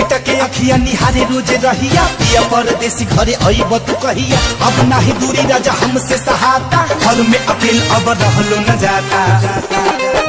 टिकटके अखिया निहारे रोज रहिया पिया परदेसी घरे अइब तू कहिया अब नाही दूरी राजा हमसे सहाता घर में अकेल अब रहलो न जाता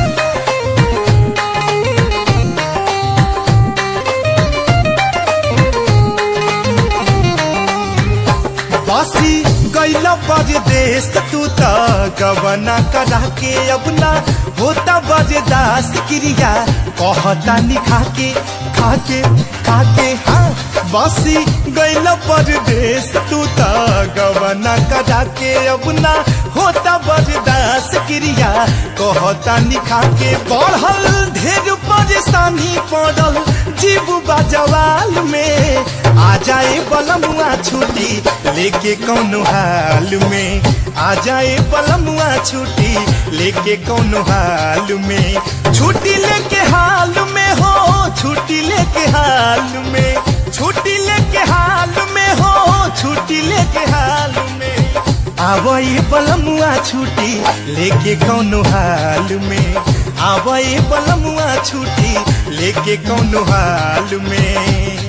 बसी गैला परदेश तू त गवना करा के अब ना होता बरदास क्रिया कहता निखा के खाके खाके हाँ बसी गैला परदेश तू त गवना करा के अब ना होता बरदास क्रिया कहता निखा के बढ़ल ढेर परेशानी पड़ल जीव बाजवाल में आ जाए बलमुआ छुट्टी लेके कौनो हाल में आ जाए बलमुआ छुट्टी लेके कौनो हाल में छुट्टी लेके हाल में हो छुट्टी लेके हाल में छुट्टी लेके हाल में हो छुट्टी लेके हाल में आवई बलमुआ छुट्टी लेके कौनो हाल में आवई बलमुआ छुट्टी लेके कौनो हाल में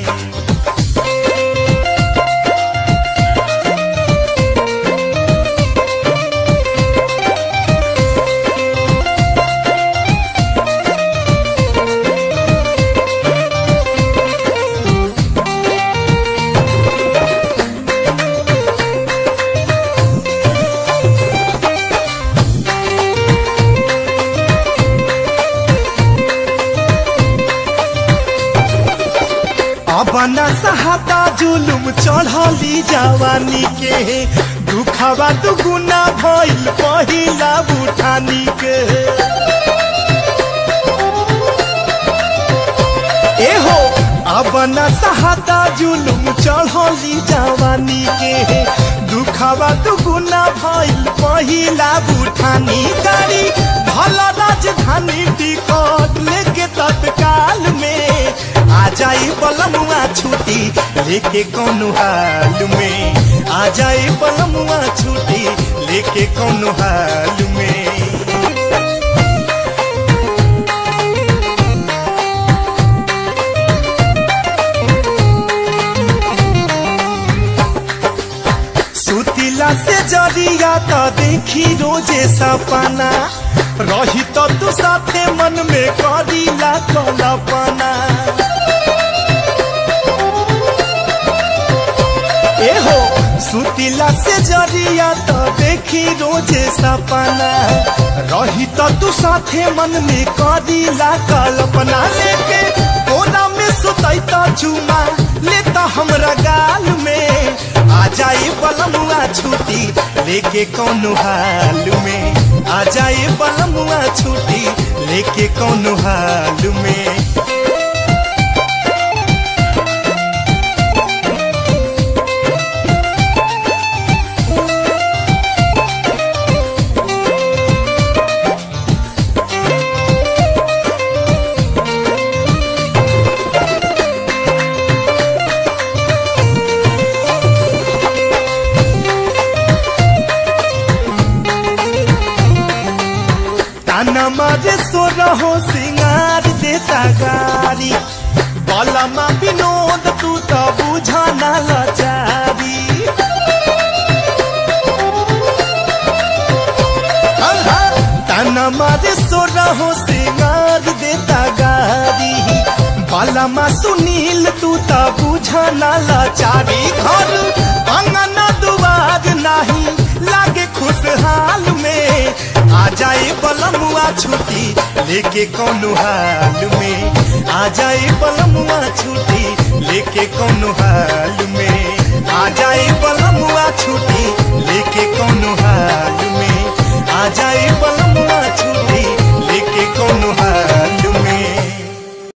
अपना सहाता जुलुम चढ़ली जवानी के दुखवा दुगुना भइल पहिला बुठानी के एहो अपना सहाता जुलुम चढ़ली जवानी के दुखवा दुगुना भइल पहिला बुठानी गाड़ी भल राजधानी टिकट लेके तत्काल में आ जाई बलमुआ छुट्टी लेके कौनो हाल में आ जाई बलमुआ छुट्टी लेके कौनो हाल में सुतिला से जरिया तो देखी रोजे सपना रही तो तू साथे मन में करीला कल्पना एहो सुतिला से जरिया तो देखी रोजे सपना रही तो तू साथे मन में करीला कल्पना लेके कोना में सुतई तो चुमा लेता हमरा गाल में आ जाए बलमुआ छुट्टी लेके कौनो हाल में आ जाए बलमुआ छुट्टी लेके कौनो हाल में ताना मारे सो रहो सिंगार देता गारी बलमा विनोद तू तो बुझाना लाचारी ताना मारे सो रहो सिंगार देता गारी बलमा सुनील तू तो बुझाना लाचारी घर अंगना दुआर नहीं लागे खुशहाल में आ जाए बलमुआ छुट्टी लेके कौनो हाल में आ जाए बलमुआ छुट्टी लेके कौनो हाल में आ जाए बलमुआ छुट्टी